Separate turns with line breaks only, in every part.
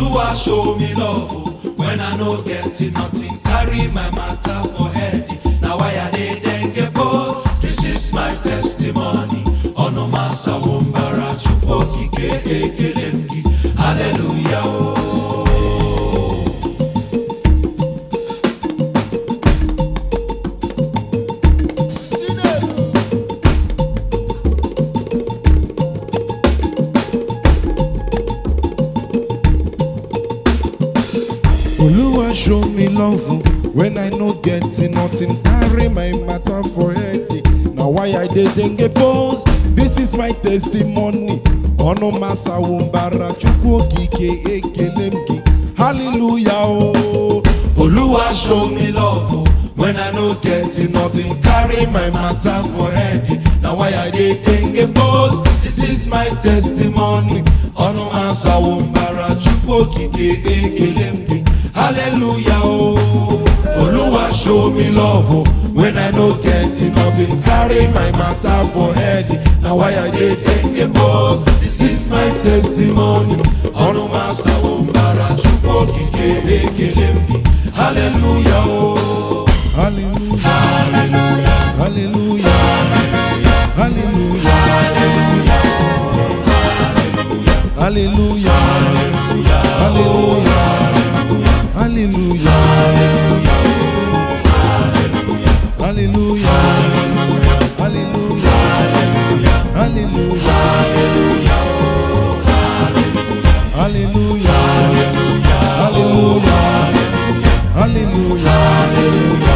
Oluwa show me love oh, when I no get nothing. Carry my matter for head. Now why I dey dengue post? This is my testimony. Onomasa wombara chukwu okike ekele m gị. Hallelujah oh.
Oluwa show me love oh, when I no get nothing. Carry my matter for head. Now why I dey dengue pose? This is my testimony. Ono masa wumbara chukwu okike ekele m gị. Hallelujah oh.
Oluwa show me love oh, when I no get nothing. Carry my matter for head. Now why I dey dengue pose? This is my testimony. Ọnụ asa wombara chukwu okike ekele m gị. Hallelujah oh. Oluwa show me love oh, when I no get nothing. Carry my matter for head. Now why I dey dengue pose? This is my testimony. Ọnụ asa wombara chukwu okike ekele m gị. Hallelujah oh.
Hallelujah. Hallelujah. Hallelujah. Hallelujah. Hallelujah. Hallelujah. Hallelujah. Hallelujah. Hallelujah. Hallelujah.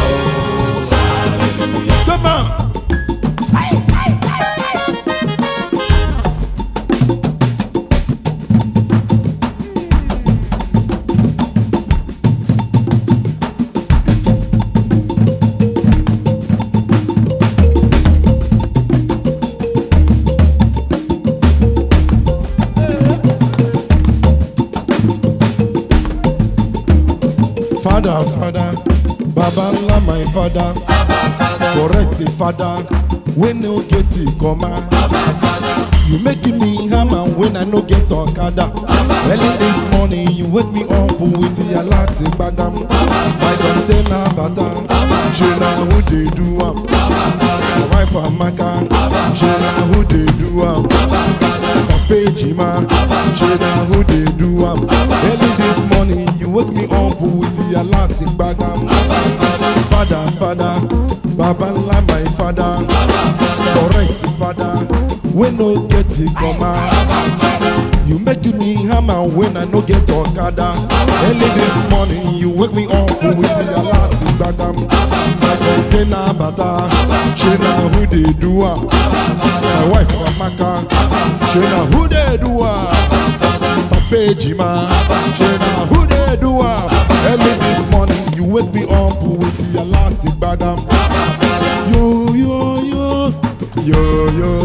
Come on. Father, Father, Baba ńlá my father, correct father, wey no get it comma. You making me hammer when I no get okada. Early this morning you wake me up with your latte gbagam. My container bata, ṣe na who dey do am? My wife Amaka, ṣe na who dey do am? Papa Ejima, ṣe na who dey do am? Early this morning you wake me up with your latte gbagam. Father, father, Baba ńlá my father, correct father, wey no get it comma. You making me hammer when I no get okada. Early this morning you wake me up with your latte gbagam. My container bata, ṣe na who dey do am? My wife Amaka, ṣe na who dey do am? Papa Ejima, ṣe na who dey do am? Early this morning you wake me up with your latte gbagam. Yo yo yo, yo yo